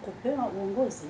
Kupewa uongozi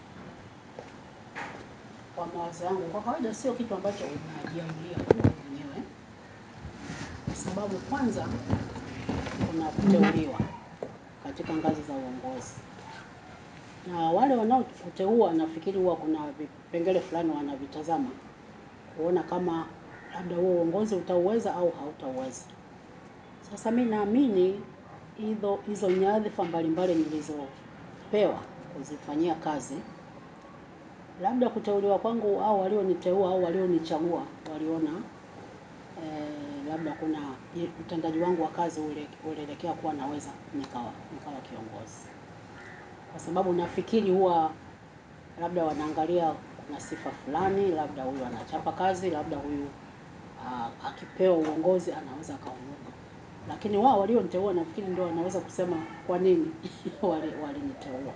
kwa mawazo yangu, kwa kawaida sio kitu ambacho unajiamulia wewe mwenyewe, kwa sababu kwanza kuna kuteuliwa katika ngazi za uongozi, na wale wanaokuteua nafikiri huwa kuna vipengele fulani wanavitazama kuona kama labda huo uongozi utauweza au hautauweza. Sasa mi naamini hizo hizo nyadhifa mbalimbali nilizopewa kuzifanyia kazi labda kuteuliwa kwangu au walioniteua au walionichagua waliona eh, labda kuna utendaji wangu wa kazi ule ulielekea kuwa naweza nikawa nikawa kiongozi, kwa sababu nafikiri huwa labda wanaangalia kuna sifa fulani, labda huyu anachapa kazi, labda huyu uh, akipewa uongozi anaweza akaongoza. Lakini wao walioniteua nafikiri ndio wanaweza kusema kwa nini waliniteua.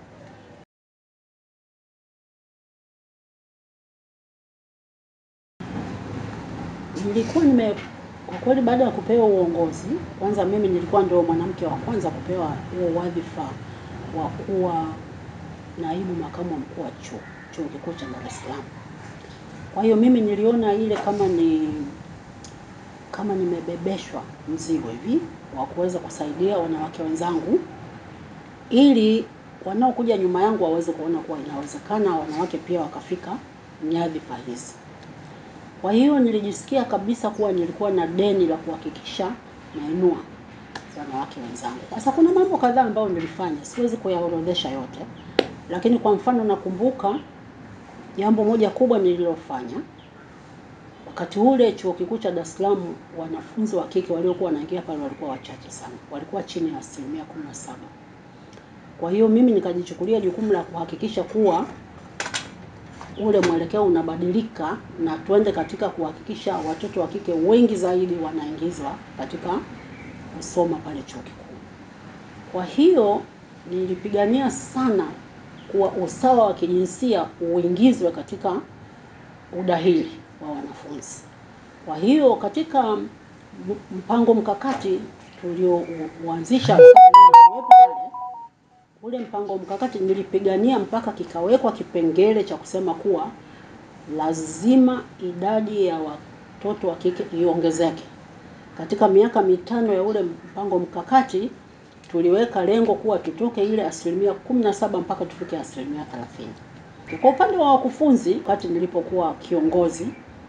Nilikuwa nime kwa kweli, baada ya kupewa uongozi, kwanza mimi nilikuwa ndio mwanamke wa kwanza kupewa huo wadhifa wa kuwa naibu makamu wa mkuu wa chuo chuo kikuu cha Dar es Salaam. Kwa hiyo mimi niliona ile kama ni kama nimebebeshwa mzigo hivi wa kuweza kusaidia wanawake wenzangu ili wanaokuja nyuma yangu waweze kuona kuwa inawezekana wanawake pia wakafika nyadhifa hizi. Kwa hiyo nilijisikia kabisa kuwa nilikuwa na deni la kuhakikisha nainua wanawake wenzangu. Sasa kuna mambo kadhaa ambayo nilifanya, siwezi kuyaorodhesha yote, lakini kwa mfano nakumbuka jambo moja kubwa nililofanya wakati ule chuo kikuu cha Dar es Salaam, wanafunzi wa kike waliokuwa wanaingia pale walikuwa wachache sana, walikuwa chini ya asilimia kumi na saba. Kwa hiyo mimi nikajichukulia jukumu la kuhakikisha kuwa ule mwelekeo unabadilika na twende katika kuhakikisha watoto wa kike wengi zaidi wanaingizwa katika kusoma pale chuo kikuu. Kwa hiyo nilipigania sana kuwa usawa wa kijinsia uingizwe katika udahili wa wanafunzi. Kwa hiyo katika mpango mkakati tuliouanzisha pale, ule mpango mkakati nilipigania mpaka kikawekwa kipengele cha kusema kuwa lazima idadi ya watoto wa kike iongezeke. Katika miaka mitano ya ule mpango mkakati tuliweka lengo kuwa tutoke ile asilimia kumi na saba mpaka tufike asilimia thelathini. Kwa upande wa wakufunzi, wakati nilipokuwa kiongozi,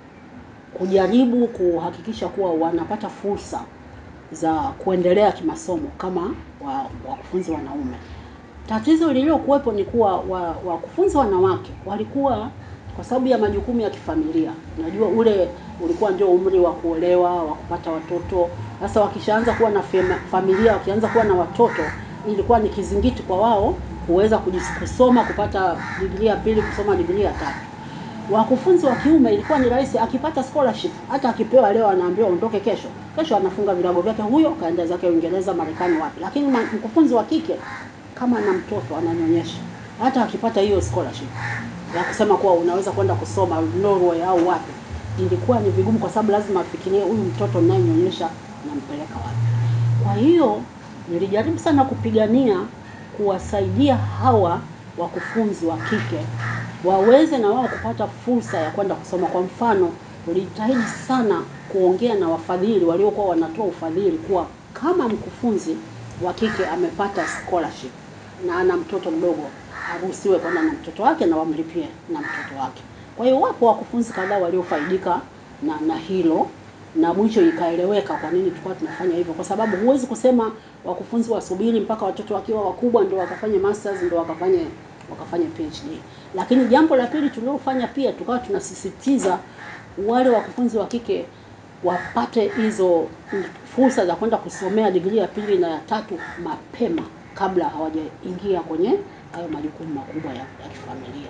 kujaribu kuhakikisha kuwa wanapata fursa za kuendelea kimasomo kama wakufunzi wa wanaume. Tatizo lililokuwepo ni kuwa wakufunzi wa wanawake walikuwa kwa sababu ya majukumu ya kifamilia. Unajua ule ulikuwa ndio umri wa kuolewa, wa kupata watoto. Sasa wakishaanza kuwa na familia, wakianza kuwa na watoto, ilikuwa ni kizingiti kwa wao kuweza kusoma, kupata digrii ya pili, kusoma digrii ya tatu. Wakufunzi wa kiume ilikuwa ni rahisi, akipata scholarship, hata akipewa leo anaambiwa ondoke kesho, kesho anafunga virago vyake, huyo kaenda zake Uingereza, Marekani, wapi. Lakini mkufunzi wa kike kama ana mtoto ananyonyesha, hata akipata hiyo scholarship ya kusema kuwa unaweza kwenda kusoma Norway au wapi, ilikuwa ni vigumu, kwa sababu lazima afikirie huyu mtoto ninayenyonyesha nampeleka wapi. Kwa hiyo nilijaribu sana kupigania kuwasaidia hawa wakufunzi wa kike waweze na wao kupata fursa ya kwenda kusoma. Kwa mfano, tulijitahidi sana kuongea na wafadhili waliokuwa wanatoa ufadhili kuwa kama mkufunzi wa kike amepata scholarship na ana mtoto mdogo aruhusiwe kwenda na mtoto wake na wamlipie na mtoto wake. Kwa hiyo wapo wakufunzi kadhaa waliofaidika na na hilo na mwisho ikaeleweka kwa nini tulikuwa tunafanya hivyo, kwa sababu huwezi kusema wakufunzi wasubiri mpaka watoto wakiwa wakubwa ndio wakafanye masters ndio wakafanye wakafanye PhD. Lakini jambo la pili tuliofanya pia, tukawa tunasisitiza wale wakufunzi wa kike wapate hizo fursa za kwenda kusomea digrii ya pili na ya tatu mapema kabla hawajaingia kwenye hayo majukumu makubwa ya, ya kifamilia.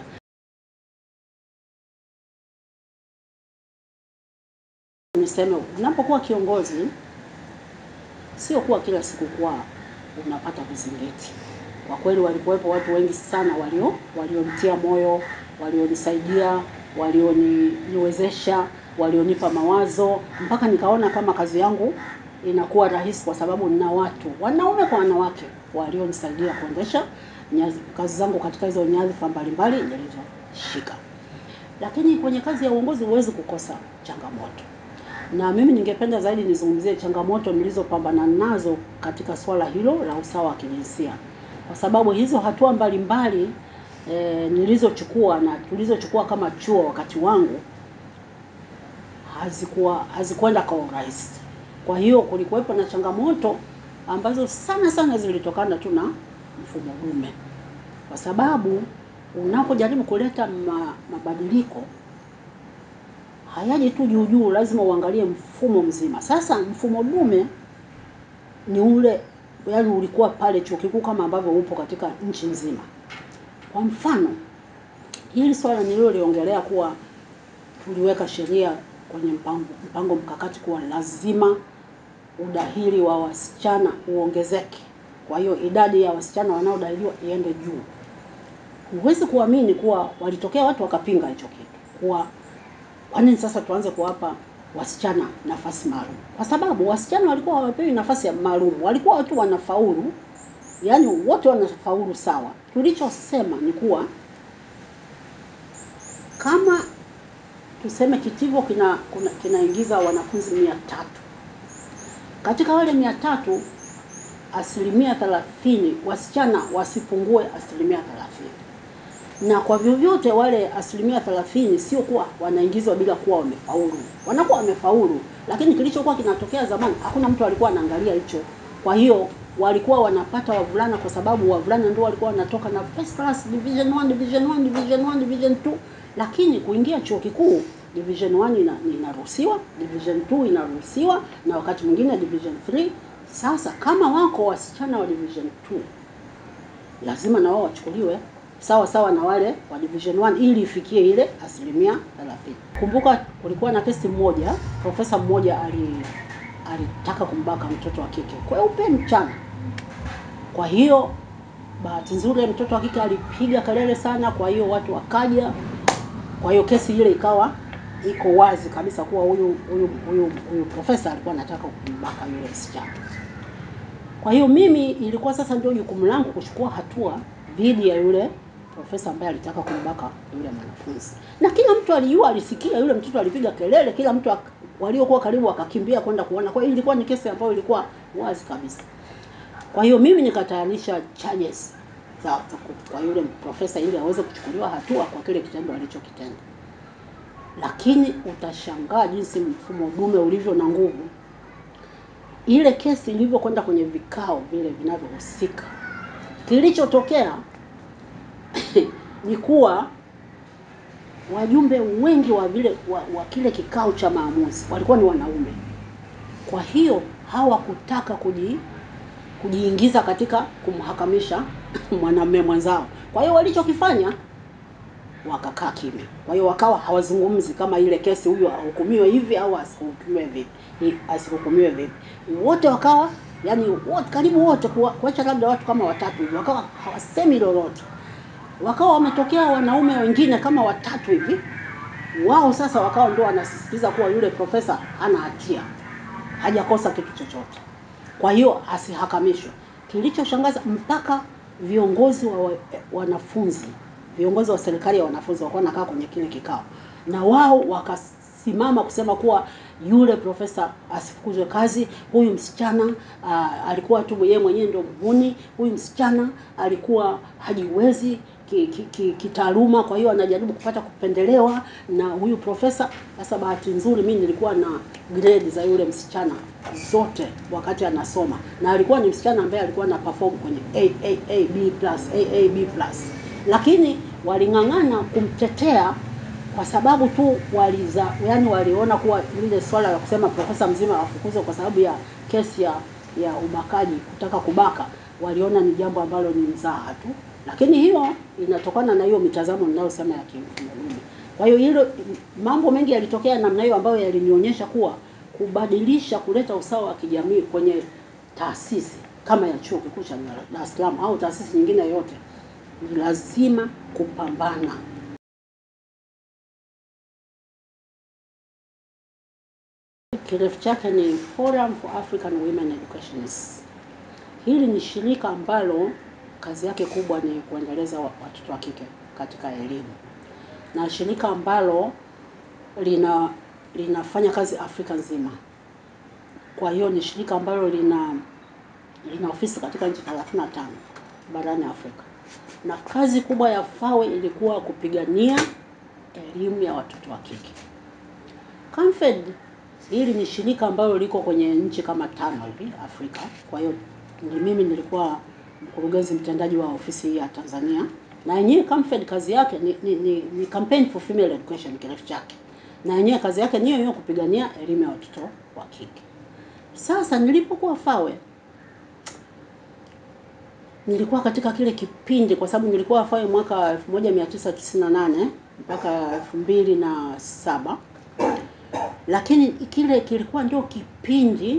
Niseme unapokuwa kiongozi sio kuwa kila siku kuwa unapata vizingiti. Kwa kweli walikuwepo watu wengi sana walio walionitia moyo, walionisaidia, walioniwezesha, walionipa mawazo mpaka nikaona kama kazi yangu inakuwa rahisi, kwa sababu nina watu wanaume kwa wanawake walionisaidia kuendesha nyazi, kazi zangu katika hizo nyadhifa mbalimbali nilizoshika. Lakini kwenye kazi ya uongozi huwezi kukosa changamoto, na mimi ningependa zaidi nizungumzie changamoto nilizopambana nazo katika swala hilo la usawa wa kijinsia, kwa sababu hizo hatua mbalimbali e, nilizochukua na tulizochukua kama chuo wakati wangu hazikuwa hazikwenda kwa urahisi. Kwa hiyo kulikuwepo na changamoto ambazo sana sana zilitokana tu na mfumo dume, kwa sababu unapojaribu kuleta ma, mabadiliko hayaji tu juu juu, lazima uangalie mfumo mzima. Sasa mfumo dume ni ule yaani ulikuwa pale chuo kikuu kama ambavyo upo katika nchi nzima. Kwa mfano, hili swala nililoliongelea kuwa tuliweka sheria kwenye mpango, mpango mkakati kuwa lazima udahili wa wasichana uongezeke. Kwa hiyo idadi ya wasichana wanaodahiliwa iende juu. Huwezi kuamini kuwa walitokea watu wakapinga hicho kitu, kuwa kwa nini sasa tuanze kuwapa wasichana nafasi maalum? Kwa sababu wasichana walikuwa hawapewi nafasi ya maalum, walikuwa watu wanafaulu, yaani wote wanafaulu sawa. Tulichosema ni kuwa kama tuseme kitivo kina kuna- kinaingiza wanafunzi mia tatu katika wale mia tatu asilimia thelathini wasichana wasipungue asilimia thelathini na kwa vyovyote wale asilimia thelathini sio kuwa wanaingizwa bila kuwa wamefaulu, wanakuwa wamefaulu, lakini kilichokuwa kinatokea zamani hakuna mtu alikuwa anaangalia hicho. Kwa hiyo walikuwa wanapata wavulana kwa sababu wavulana ndio walikuwa wanatoka na first class, division 1, division 1, division 1, division 2, lakini kuingia chuo kikuu division 1 ina, inaruhusiwa, division 2 inaruhusiwa na wakati mwingine division 3. Sasa kama wako wasichana wa division 2 lazima na wao wachukuliwe sawa sawa na wale wa division 1 ili ifikie ile asilimia 30. Kumbuka kulikuwa na kesi mmoja, profesa mmoja ali alitaka kumbaka mtoto wa kike kweupe mchana. Kwa hiyo bahati nzuri mtoto wa kike alipiga kelele sana, kwa hiyo watu wakaja. Kwa hiyo kesi ile ikawa iko wazi kabisa kuwa huyu huyu huyu huyu profesa alikuwa anataka kumbaka yule msichana. Kwa hiyo mimi ilikuwa sasa ndio jukumu langu kuchukua hatua dhidi ya yule profesa ambaye alitaka kumbaka yule mwanafunzi, na kila mtu alijua, alisikia yule mtoto alipiga kelele, kila mtu ak- waliokuwa karibu wakakimbia kwenda kuona. Kwa hiyo ilikuwa ni kesi ambayo ilikuwa wazi kabisa. Kwa hiyo mimi nikatayarisha charges za za ku- kwa yule profesa ili aweze kuchukuliwa hatua kwa kile kitendo alichokitenda, lakini utashangaa jinsi mfumo dume ulivyo na nguvu. Ile kesi ilivyokwenda kwenye vikao vile vinavyohusika, kilichotokea ni kuwa wajumbe wengi wa vile wa, wa kile kikao cha maamuzi walikuwa ni wanaume. Kwa hiyo hawakutaka kuji kujiingiza katika kumhakamisha mwanamume mwenzao. Kwa hiyo walichokifanya wakakaa kimya. Kwa hiyo wakawa hawazungumzi kama ile kesi, huyu ahukumiwe hivi au asihukumiwe vipi, hi- asihukumiwe vipi. Wote wakawa yani, wote karibu wote, kuwa- kuacha labda watu kama watatu hivi, wakawa hawasemi lolote. Wakawa wametokea wanaume wengine kama watatu hivi, wao sasa wakawa ndio wanasisitiza kuwa yule profesa hana hatia, hajakosa kitu chochote, kwa hiyo asihakamishwe. Kilichoshangaza mpaka viongozi wa wa- wanafunzi, viongozi wa serikali ya wanafunzi walikuwa wanakaa kwenye kile kikao, na wao wakasimama kusema kuwa yule profesa asifukuzwe kazi. Huyu msichana aa, alikuwa tu yeye mwenyewe ndio mhuni. Huyu msichana alikuwa hajiwezi ki- ki- ki- kitaaluma, kwa hiyo anajaribu kupata kupendelewa na huyu profesa. Sasa bahati nzuri mimi nilikuwa na grade za yule msichana zote wakati anasoma, na alikuwa ni msichana ambaye alikuwa na perform kwenye A, A, A, B plus, A, A, B plus, lakini waling'ang'ana kumtetea kwa sababu tu waliza, yani waliona kuwa lile swala la kusema profesa mzima afukuzwe kwa sababu ya kesi ya ya ubakaji, kutaka kubaka, waliona ni jambo ambalo ni mzaha tu, lakini hiyo inatokana na hiyo mitazamo ninayosema ya kimfumo dume. Kwa hiyo hilo mambo mengi yalitokea namna hiyo ambayo yalinionyesha kuwa kubadilisha, kuleta usawa wa kijamii kwenye taasisi kama ya chuo kikuu cha Dar es Salaam au taasisi nyingine yoyote ni lazima kupambana. Kirefu chake ni Forum for African Women Educationists. Hili ni shirika ambalo kazi yake kubwa ni kuendeleza wa- watoto wa kike katika elimu, na shirika ambalo lina linafanya kazi Afrika nzima. Kwa hiyo ni shirika ambalo lina lina ofisi katika nchi 35 barani Afrika, na kazi kubwa ya FAWE ilikuwa kupigania elimu ya watoto wa kike. Camfed hili ni shirika ambalo liko kwenye nchi kama tano hivi Afrika. Kwa hiyo ni mimi nilikuwa mkurugenzi mtendaji wa ofisi hii ya Tanzania, na yenyewe Camfed kazi yake ni, ni, ni, ni campaign for female education kirefu chake, na yenyewe kazi yake ni hiyo hiyo kupigania elimu ya watoto wa kike. Sasa nilipokuwa FAWE nilikuwa katika kile kipindi, kwa sababu nilikuwa FAWE mwaka 1998 mpaka 2007 lakini kile kilikuwa ndio kipindi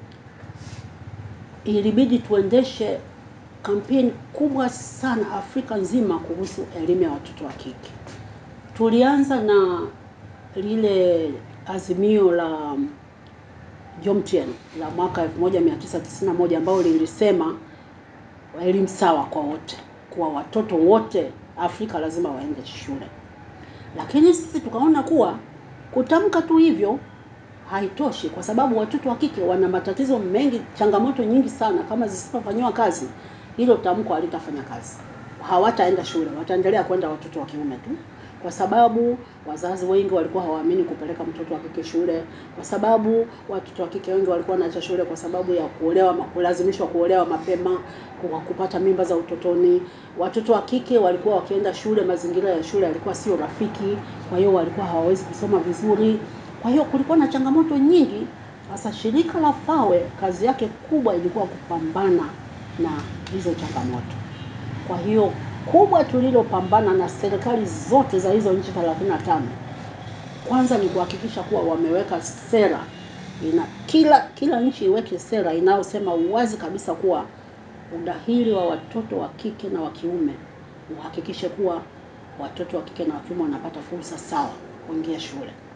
ilibidi tuendeshe kampeni kubwa sana Afrika nzima kuhusu elimu ya watoto wa kike. Tulianza na lile azimio la Jomtien la mwaka 1991 ambao lilisema elimu sawa kwa wote, kuwa watoto wote Afrika lazima waende shule. Lakini sisi tukaona kuwa kutamka tu hivyo haitoshi, kwa sababu watoto wa kike wana matatizo mengi, changamoto nyingi sana. Kama zisipofanyiwa kazi, hilo tamko halitafanya kazi, hawataenda shule, wataendelea kwenda watoto wa kiume tu, kwa sababu wazazi wengi walikuwa hawaamini kupeleka mtoto wa kike shule, kwa sababu watoto wa kike wengi walikuwa wanaacha shule kwa sababu ya kuolewa, kulazimishwa kuolewa mapema, kwa kupata mimba za utotoni. Watoto wa kike walikuwa wakienda shule, mazingira ya shule yalikuwa sio rafiki, kwa hiyo walikuwa hawawezi kusoma vizuri. Kwa hiyo kulikuwa na changamoto nyingi. Sasa shirika la FAWE kazi yake kubwa ilikuwa kupambana na hizo changamoto. Kwa hiyo kubwa tulilopambana na serikali zote za hizo nchi 35 kwanza ni kuhakikisha kuwa wameweka sera ina kila kila nchi iweke sera inayosema uwazi kabisa kuwa udahili wa watoto wa kike na wa kiume uhakikishe kuwa watoto wa kike na wa kiume wanapata fursa sawa kuingia shule.